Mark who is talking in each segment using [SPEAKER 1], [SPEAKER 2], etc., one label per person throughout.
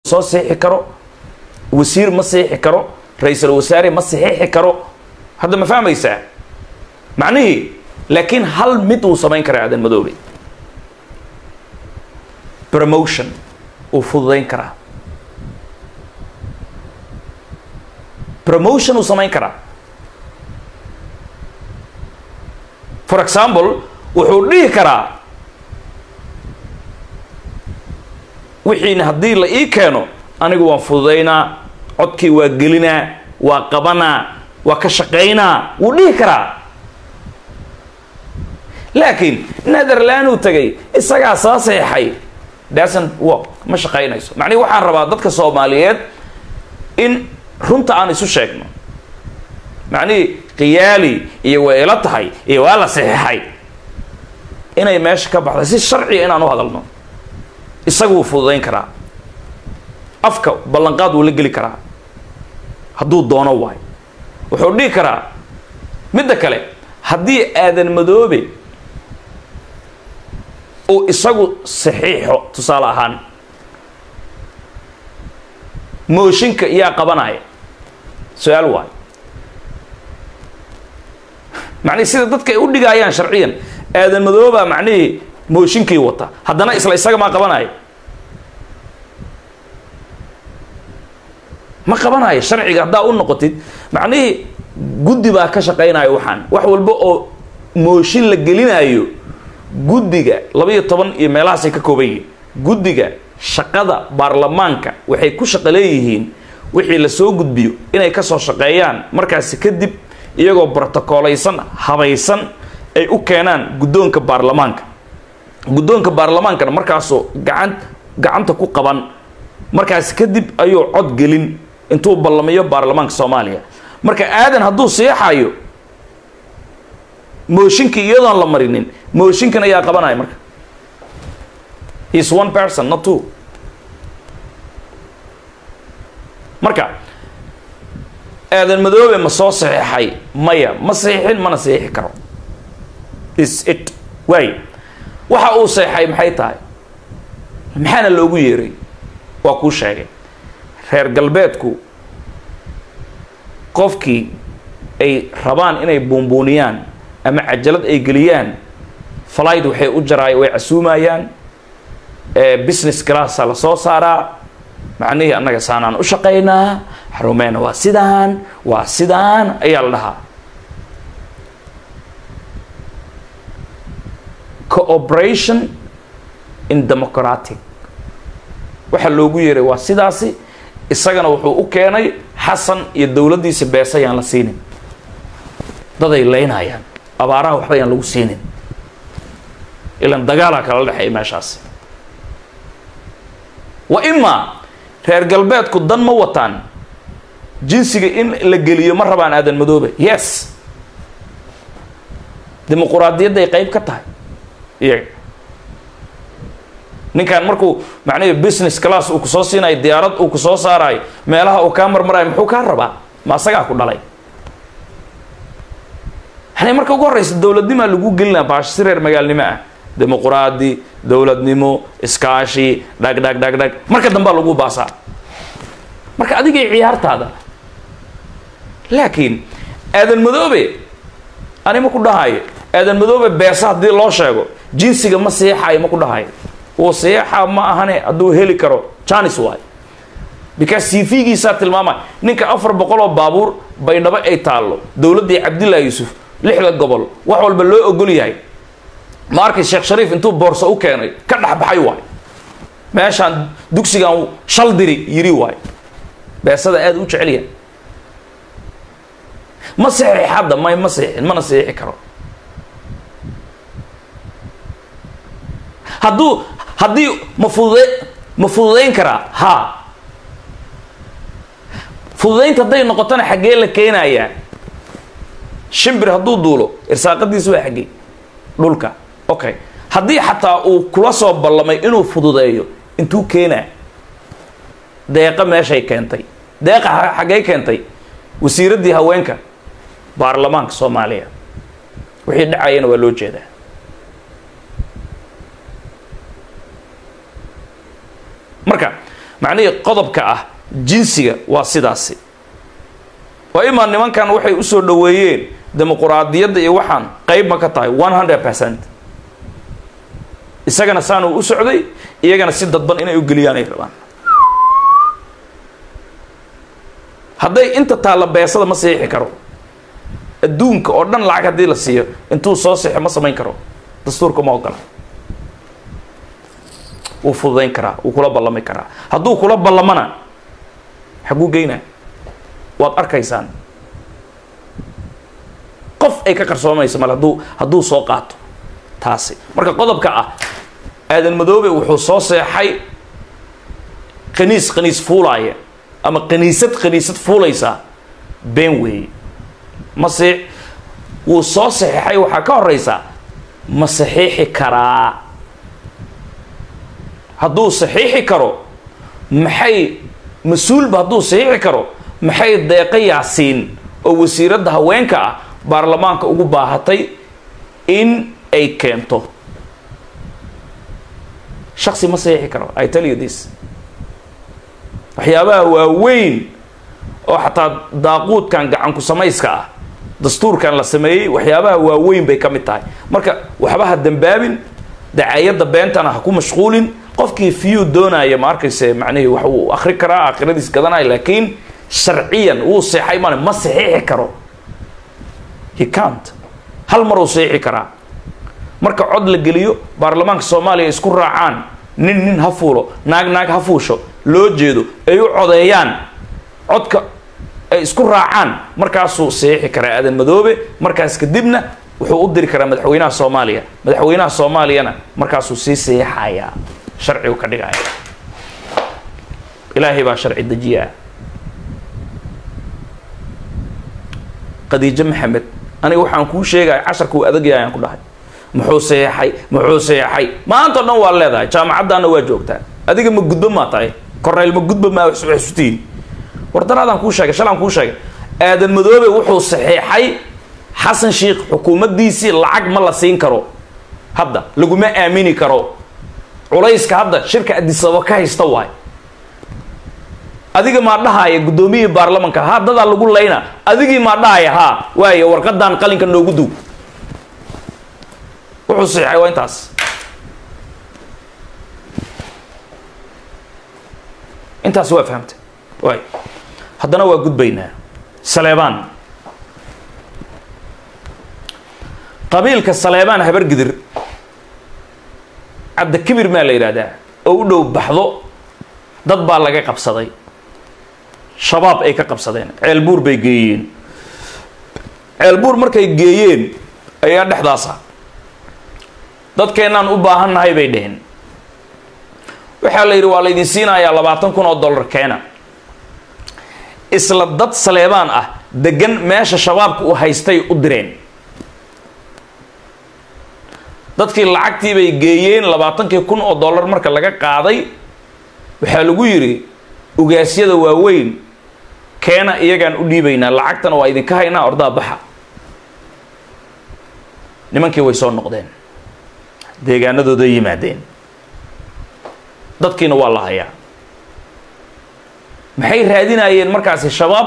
[SPEAKER 1] soo siixi karo wasiir ma siixi karo ra-iisul wasaare ma saxiixi karo hadda ma fahmaysaa macnihii laakiin hal mid uu samayn karaa aadan madoobe promotion uu fududayn karaa promotion uu samayn karaa for example wuxuu dhihi karaa wixiina haddii la ii keeno anigu waan fududaynaa codkii waa gelinaa waa qabanaa waa ka shaqaynaa wuu dhihi karaa laakiin netherland uu tagay isagaa soo seexay doesn't work ma shaqaynayso macnihi waxaan rabaa dadka soomaaliyeed in runta aan isu sheegno macnihii khiyaali iyo way ila tahay iyo waa la saxiixay inay meesha ka baxday si sharciga inaan u hadalno isagu wuu fududayn karaa afka ballanqaad wuu la geli karaa hadduu doono waay wuxuu dhihi karaa midda kale haddii aadan madoobe uu isagu saxiixo tusaale ahaan mooshinka yaa qabanaya su-aal waay macnihi sida dadka ay u dhigaayaan sharciyan aadan madoobaa macnihii mooshinkii wata haddana isla isaga maa qabanaya ma qabanayo sharciga haddaa u noqotid macnihii guddi baa ka shaqaynaya waxaan wax walba oo mooshin la gelinayo guddiga laba-iyo toban iyo meelahaasay ka kooban yihiin guddiga shaqada baarlamaanka waxay ku shaqo leeyihiin wixii lasoo gudbiyo inay kasoo shaqeeyaan markaasi kadib iyagoo brotocooleysan habaysan ay u keenaan guddoonka baarlamaanka guddoonka baarlamaankana markaasoo gacan gacanta ku qaban markaasi kadib ayuu cod gelin intuu ballamiyo baarlamaanka soomaaliya marka aadan hadduu seexayo mooshinkii iyadoon la marinin mooshinkan ayaa qabanaya marka is one person not two marka aadan madoobe ma soo saxiixay maya ma saxiixin mana saxiixi karo is it waay waxa uu seexay maxay tahay maxaana loogu yeeray waa kuu sheegay reer galbeedku qofkii ay rabaan inay buunbuuniyaan ama cajalad ay geliyaan flight waxay u jaraay way casuumayaan business classaa la soo saaraa macnihii annaga saanaan u shaqaynaa xarumeena waa sidaan waa sidaan ayaa la dhahaa cooperation in democratic waxaa loogu yeeray waa sidaasi isagana wuxuu u keenay xasan iyo dowladdiisa beesa ayaan la siinin daday leynayaan abaaraha waxba ayaan lagu siinin ilan dagaalaa kala dhexeeya meeshaasi wa imaa reer galbeedku dan ma wataan jinsiga in la geliyo ma rabaan aadan madoobe yes dimuquraadiyadday qayb ka tahay iyaga ninkan markuu macnihi business class uu kusoo siinayo diyaarad uu kusoo saarayo meelaha uu kaa marmarayo muxuu kaa rabaa ma asagaa ku dhalay yani marka ugu horreysa dowladnimaa lagu gelinaa baash si reer magaalnimo ah dimuquraadi dowladnimo iskaashi dhag dhag dhag dhag marka dambaa lagu baasaa marka adigay ciyaartaada laakiin aadan madoobe ani ma ku dhahayo aadan madoobe beesa haddii loo sheego jinsiga ma seexayo ma ku dhahayo uu seexa ma ahane hadduu heli karo janis waay because cv-giisaa tilmaamay ninka afar boqol oo baabuur baydhabo ay taallo dowladdii cabdillahi yuusuf lixda gobol wax walba loo ogol yahay ma arkay sheekh shariif intuu boorso u keenay ka dhexbaxay waay meeshaan dugsigan shal diri yiri waay beesada aada u jecelyahay ma saxiix hadda may ma saxiixin mana saxiixi karo hadduu haddii ma fudude ma fududayn karaa ha fududaynta hadday noqotona xaggee la keenayaa shimbir hadduu duulo irsaaqadiisa waa xaggee dhulka okay haddii xataa uu kula soo ballamay inuu fududeeyo intuu keenaa deeqa meeshay keentay deeqa xaggay keentay wasiiraddii haweenka baarlamaanka soomaaliya wixii dhacayana waa loo jeedaa marka macnihii qodobka ah jinsiga waa sidaasi waa imaa nimankan waxay usoo dhoweeyeen dimuquraadiyadda iyo waxaan qeyb ma ka tahay one hundred percent isagana saanuu u socday iyagana si dadban inay u geliyaan ay rabaan hadday inta taalla beesada ma saxiixi karo adduunka oo dhan lacag haddii la siiyo intuu soo sixo ma samayn karo dastuurka ma ogola wuu fududayn karaa wuu kula ballami karaa hadduu kula ballamana xaguu geynaa waad arkaysaan qof ay ka qarsoomayso male hadduu hadduu soo qaato taasi marka qodobka ah aadan madoobe wuxuu soo seexay qaniis qaniis fuulaaya ama qaniisad qaniisad fuulaysaa been weeye mase wuu soo saxiixay waxaa ka horeysaa ma saxiixi karaa hadduu saxiixi karo maxay mas-uulba hadduu saxiixi karo maxay deeqa yaasiin oo wasiiradda haweenka ah baarlamaanka ugu baahatay in ay keento shaksi ma saxiixi karo i tell you this waxyaabaha waaweyn oo xataa daaquudkan gacanku samayska ah dastuurkan la sameeyey waxyaabaha waaweyn bay ka mid tahay marka waxba ha dambaabin dacaayadda beentana ha ku mashquulin qofkii fiyuu doonaya ma arkayse macnihii wax uu akri karaa aakhiradiis gadanaya laakiin sharciyan wuu seexay male ma saxiixi karo he cant hal mar uu saxiixi karaa marka cod la geliyo baarlamaanka soomaaliya isku raacaan nin nin ha fuulo naag naag ha fuusho loo jeedo ay u codeeyaan codka ay isku raacaan markaasuu saxiixi karaa aadan madoobe markaas kadibna wuxuu u diri karaa madaxweynaha soomaaliya madaxweynaha soomaaliyana markaasuu sii saxiixayaa sharcigu ka dhigaya ilaahay baa sharci dejiyaa khadiijo maxamed aniga waxaan kuu sheegaya casharkuu adagyahay ayaan ku dhahay muxuu saxeexay muxuu saxeexay maanta o dhan waa leedahay jaamacaddaana waa joogtaa adiga ma gudbo maa tahay korneyl ma gudba maa xusutiin war daraadaan kuu sheegay shalaan kuu sheegay aadan madoobe wuxuu saxeexay xasan sheikh xukuumaddiisii lacag ma la siin karo hadda laguma aamini karo culayska hadda shirka adisababa ka haysta waay adiga maa dhahaya guddoomiyihii baarlamanka ha dadaa lagu layna adigii maa dhahaya haa waayo warqadan qalinka noogu duug wuxuu saxeexay waa intaas intaas waa fahamtay waay haddana waa gudbaynaa saleebaan qabiilka saleebaan habargidir cabdikibir maa la yidhaahdaa oo u dhow baxdo dad baa laga qabsaday shabaab ay ka qabsadeen ceelbuur bay geeyeen ceelbuur markay geeyeen ayaa dhexdaasa dadkeennaan u baahannahay bay dheheen waxaa la yidhi waa laydin siinayaa labaatan kun oo dollar keena isla dad saleebaan ah degan meesha shabaabka u haystay u direen dadkii lacagtii bay geeyeen labaatankii kun oo dollar marka laga qaaday waxaa lagu yidhi ugaasyada waaweyn keena iyagaan u dhiibaynaa lacagtana waa idinka haynaa ordaa baxa nimankii way soo noqdeen deegaanadooda yimaadeen dadkiina waa la hayaa maxay raadinayeen markaasi shabaab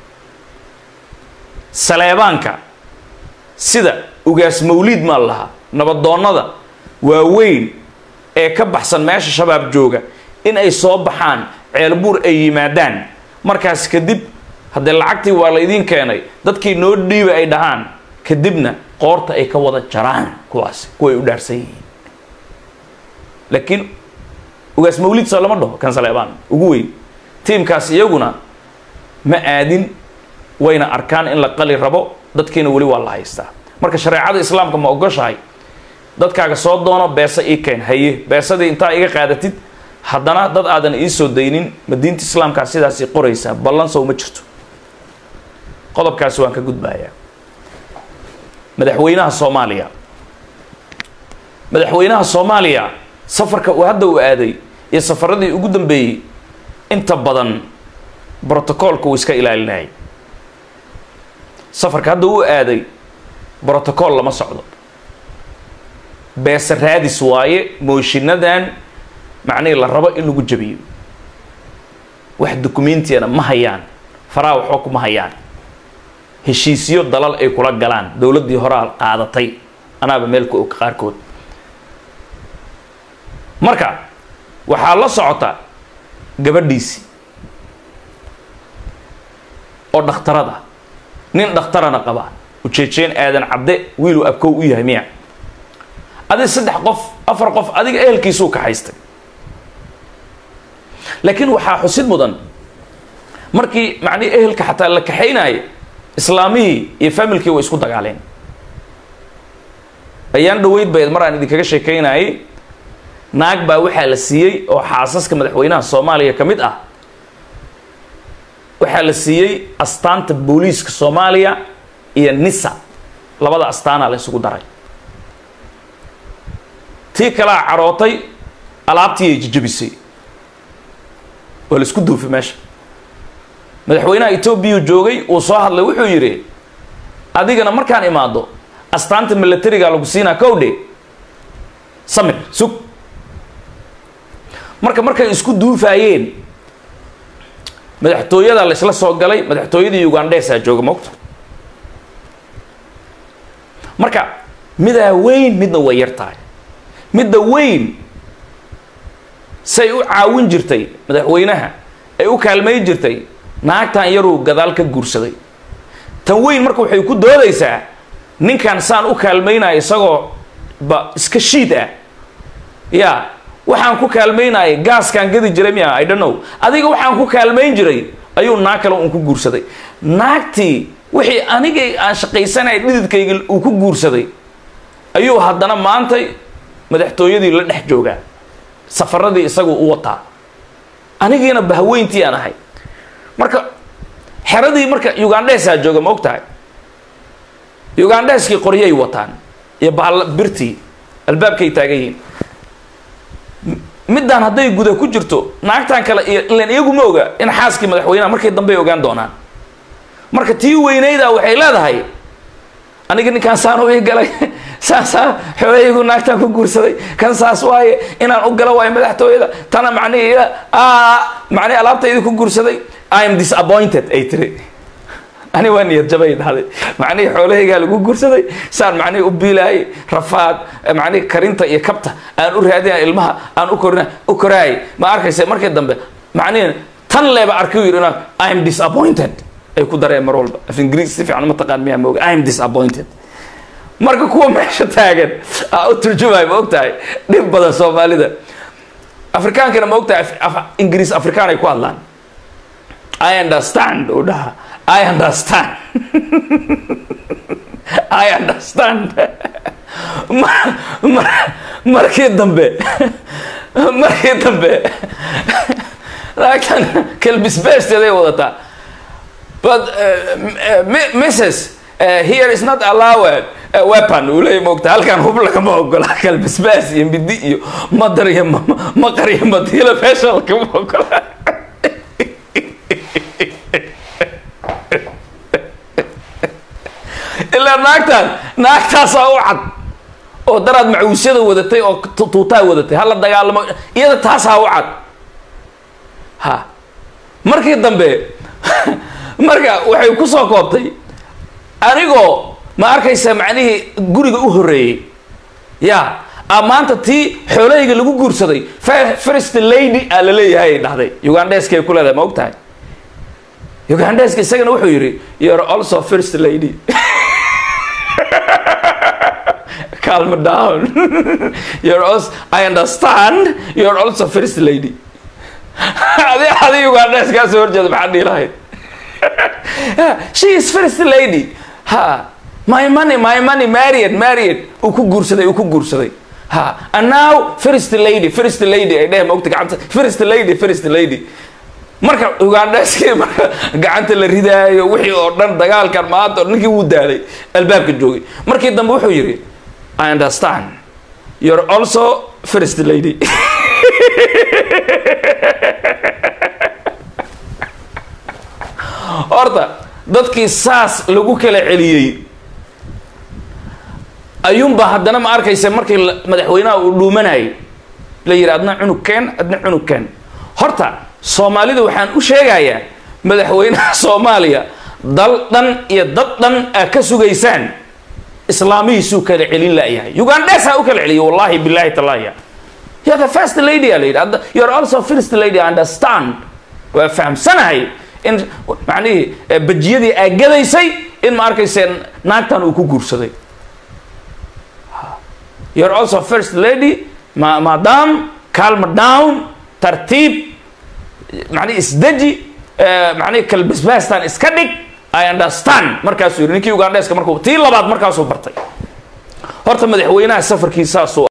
[SPEAKER 1] saleebaanka sida ugaas mawliid maa lahaa nabadoonnada waaweyn ee ka baxsan meesha shabaab jooga in ay soo baxaan ceelbuur ay yimaadaan markaas kadib haddee lacagtii waa laydiin keenay dadkii noo dhiiba ay dhahaan kadibna qoorta ay ka wada jaraan kuwaasi kuway u dhaarsan yihiin laakiin ugaas mawlid soo lama dhaho kan saleebaan ugu weyn tiimkaas iyaguna ma aadin wayna arkaan in la qali rabo dadkiina weli waa la haystaa marka shareecada islaamka ma ogoshahay dadkaaga soo doono beesa ii keen haye beesadii intaa iga qaadatid haddana dad aadan iisoo daynin ma diinta islaamkaa sidaasi qoraysaa ballansow ma jirto qodobkaasi waan ka gudbayaa madaxweynaha soomaaliya madaxweynaha soomaaliya safarka uu hadda u aaday iyo safaradii ugu dambeeyey inta badan brotocoolka uu iska ilaalinayay safarka hadda u aaday brotocool lama socdo beese raadis waaye mooshiinadan macnihii la rabo in lagu jabiyo wax dukumentiyana ma hayaan faraha waxba kuma hayaan heshiisyo dalal ay kula galaan dowladdii horaa qaadatay anaaba meel ku og qaarkood marka waxaa la socota gabadhiisii oo dhakhtarada nin dhakhtarana qaba ujeejeen aadan cabde wiiluu abkow u yahay miya adi saddex qof afar qof adiga ehelkiisuu kaxaystay laakiin waxaa xusid mudan markii macnihii ehelka xataa la kaxaynaayo islaamihii iyo familkii way isku dagaaleen ayaan dhaweyd bayd mar aan idinkaga sheekaynayay naag baa waxaa la siiyey oo xaasaska madaxweynaha soomaaliya ka mid ah waxaa la siiyey astaanta booliiska soomaaliya iyo nisa labada astaana la isugu daray tii kalea carootay alaabtii ay jijabisay waa la isku duufay meesha madaxweynaha etoobiya joogay uu soo hadlay wuxuu yidhi adigana markaan imaado astaanta milatariga lagu siinaa kowdhe samir sug marka markay isku duufaayeen madaxtooyada la isla soo galay madaxtooyadii ugandhesaa jooga mogta marka midaa weyn midna way yar tahay midda weyn say u caawin jirtay madaxweynaha ay u kaalmay jirtay naagtan yaruu gadaal ka guursaday tan weyn marka waxay ku doodaysaa ninkan saan u kaalmaynaya isagoo ba iska shiid ah ya waxaan ku kaalmaynaya gaaskaan gadi jiray miya i don't know adiga waxaan ku kaalmayn jiray ayuu naag kale uun ku guursaday naagtii wixii anigay aan shaqaysanaya dhididkayga uu ku guursaday ayuu haddana maantay madaxtooyadii la dhex joogaa safaradii isagu u wataa anigiina bahweyntii aan ahay marka xeradii marka ugandhesaa jooga ma og tahay ugandheskii qoryay wataan iyo bahal birtii albaabkay taagan yihiin middaan hadday guda ku jirto naagtan kale iyo ilan iyagu ma oga in xaaskii madaxweynaha markay dambey ogaan doonaan marka tii weynayda waxay leedahay aniga ninkaan saan u ii galay saasaa xoolahaygu naagtaan ku guursaday kan saas waaye inaan u galo waayo madaxtooyada tana macnihi macnihi alaabtaydi ku guursaday i am disappointed ay tiri ani waa niyad jabay dhahday macnihii xoolahaygaa lagu guursaday saan macnihii u biilaayay rafaad macnihi karinta iyo kabta aan u raadina ilmaha aan u korina u koraayay ma arkaysa markii dambe macnihi tan leeba arkay yidhi inaan i am disappointed ay ku dareen mar walba af ingiriis si fiican uma taqaan miyaa mooga i am disappointed marka kuwa meesha taagan aa u turjumayo ma og tahay dhib badan soomaalida afrikaankana ma og tahay ingiriis afrikaan ay ku hadlaan i understand uu dhaha i understand i understand markii dambe markii dambe laagtan kelbisbeesteeday wadataa but mrs here is not allowed weapon uu leeya moogta halkan hub lagama ogola kalbisbaas iyo midi iyo madar iyo maqar iyo madiilo meesha lagama ogola ilaa naagtaan naagtaasaa u cad oo daraad macuusyada wadatay oo tuutaa wadatay hala dagaalamo iyada taasaa u cad ha markii dambe marka waxay ku soo koobtay anigoo ma arkaysa macnihii guriga u horreeyey ya a maanta tii xoolahayga lagu guursaday first lady aa la leeyahay ay dhahday ugandheeskay ku leedahay ma og tahay ugandheeska isagana wuxuu yidhi you're also first lady calm down you're also I understand you're also first lady adi adi ugandheeskaa soo horjeeda maxaa dhihi lahayd she is first lady ha my money my money married married uu ku guursaday uu ku guursaday ha and now first lady first lady ay dheh maogta gacanta first lady first lady marka ugandheskii marka gacanta la ridaayo wixii oo dhan dagaalkan maanta ninkii wuu daalay albaabka joogay markii dambe wuxuu yidhi i understand you're also first lady horta dadkii saas lagu kala celiyey ayuunba haddana ma arkaysa markii madaxweynaha uu dhuumanayay la yidhi adna cunug keen adna cunug keen horta soomaalida waxaan u sheegayaa madaxweynaha soomaaliya dal dhan iyo dad dhan aa ka sugaysaan islaamihiisuu kala celin la'yahay ugandhesaa u kala celiyo wallahi billahi talaya you're the first lady aa la yidhi Hadda- you're also first lady I understand waa fahamsanahay in macnihii eh, bajiyadii aa gadaysay in ma arkayseen naagtan uu ku guursaday you're also first lady ma madam calm down tartiib macnihi isdeji eh, macnihi kalbasbaastan iska dhig i understand markaasuu yidhi ninkii ugandheska markuu tii labaad markaasuu bartay horta madaxweynaha safarkiisaasuu